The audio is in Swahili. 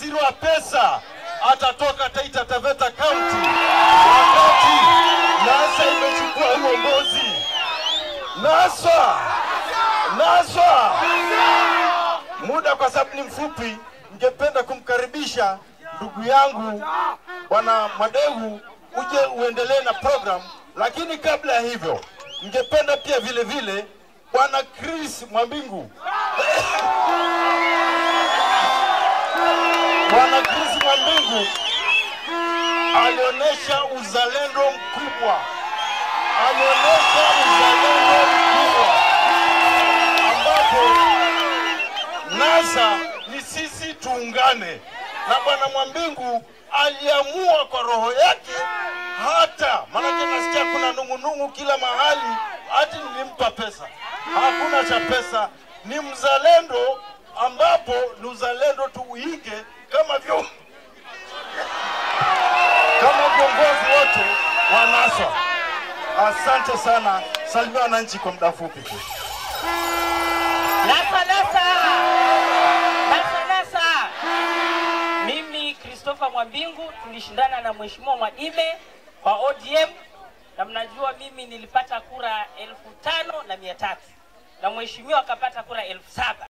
waziri wa pesa atatoka Taita Taveta County wakati NASA imechukua uongozi. NASA, NASA, muda kwa sababu ni mfupi, ningependa kumkaribisha ndugu yangu bwana Mwadeu uje uendelee na program, lakini kabla ya hivyo ningependa pia vile vile bwana Chris Mwambingu bwana Chris Mwambingu alionyesha uzalendo mkubwa, alionyesha uzalendo mkubwa ambapo NASA ni sisi tuungane, na bwana Mwambingu aliamua kwa roho yake, hata maanake nasikia kuna nung'unung'u kila mahali, hati nilimpa pesa. Hakuna cha pesa, ni mzalendo, ambapo ni uzalendo tuuige kama vyo kama viongozi wote wa NASA. Asante sana, salimia wananchi kwa muda mfupi tu. Nasa, nasa. Nasa, nasa. Mimi Christopher Mwambingu tulishindana na Mheshimiwa Mwadime kwa ODM na mnajua mimi nilipata kura elfu tano na mia tatu na mheshimiwa akapata kura elfu saba